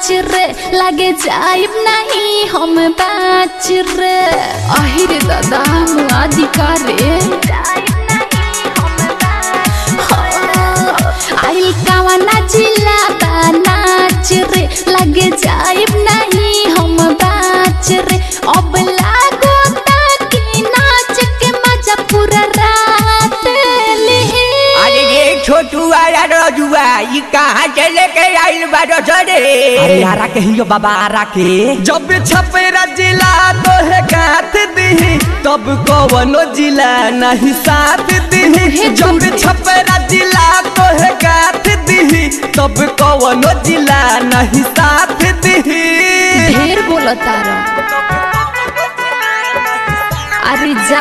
नाच रे लगे जाइब नहीं हम बाच रे अहिरे दादा मुआ दिका रे आइल कावना जिला बा नाच रे लगे जाइब नहीं हम बाच रे अब लागो ताकि नाच के मजा पूरा रात ले अरे रे छोटू वाला रजुआ ई कहाँ से लेके आइल बारो सरे अरे आरा के हियो बाबा आरा के जब छपेरा जिला तोहे गाथ दी तब कवनो जिला नहीं साथ दी जब छपेरा जिला तोहे गाथ दी तब कवनो जिला नहीं साथ दी ढेर बोलता अरे जा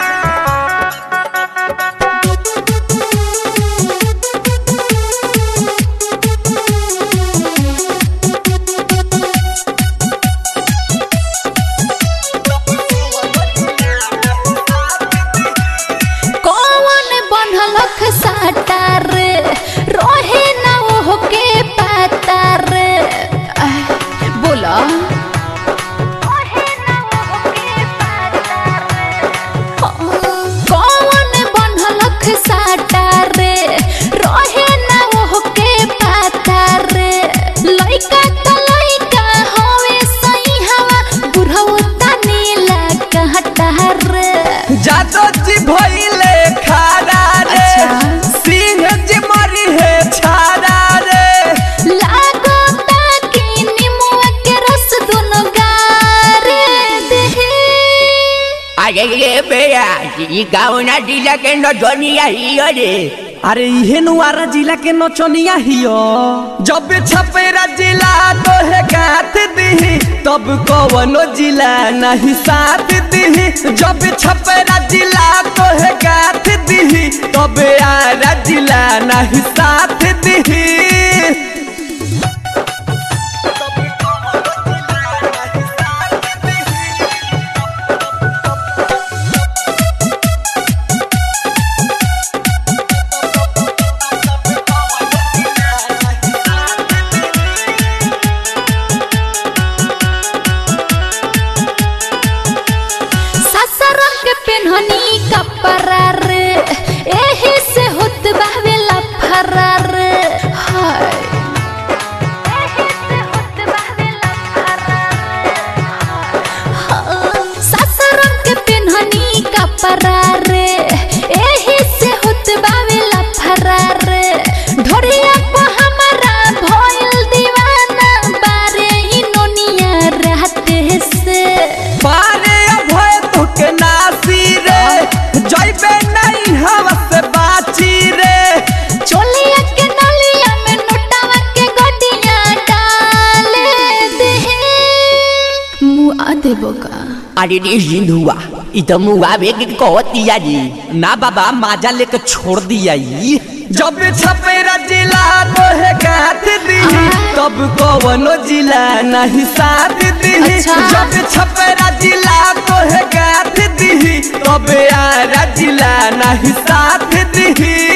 कौन बनलख साटा रे रोहे ना ओह के पाता रे आह, बोला कौन बनलख साटा रे रोहे ना ओह के पाता रे लइका त लइका होवे सही हवा बुढ़ऊ तनीला कहता रे जादो जी भइले खारा रे अच्छा। सिंह जी मरी है छारा रे लागो ताकि निमुआ के रस दुनो गारे देहे अरे रे बेया ई गावना जिला के नचनिया ही अरे अरे इहे नुआरा जिला के नचनिया हियो जब छपेरा जिला तोहे गाथ दी तब कवनो जिला नहीं साथ दी जब छपेरा जिला तोहे गाथ दी तब आरा जिला नहीं साथ दी ससरम के पेन्हनी कपड़ा रे एही से होत बावे लफरा रे हाय एही से होत बावे लफरा रे ससरम के पेन्हनी कपड़ा रे एही से होत बावे लफरा रे ढोरिया को हमारा भइल दीवाना बारे ई नोनिया रहते से पारे अभय तुके नासी रे जइबे नहीं हवा से बाची रे चोलिया के नलिया में नोटावा के गडिया डाले दे मुआ देबो का अरे रे सिंधुआ ई तो मुआवे के कहतिया जी ना बाबा माजा लेके छोड़ दिया ई जब छपेरा जिला तोहे गाथ दी तब कवनो जिला नहीं साथ दी अच्छा। जब छपेरा जिला तोहे गाथ दी तब आरा जिला नहीं साथ दी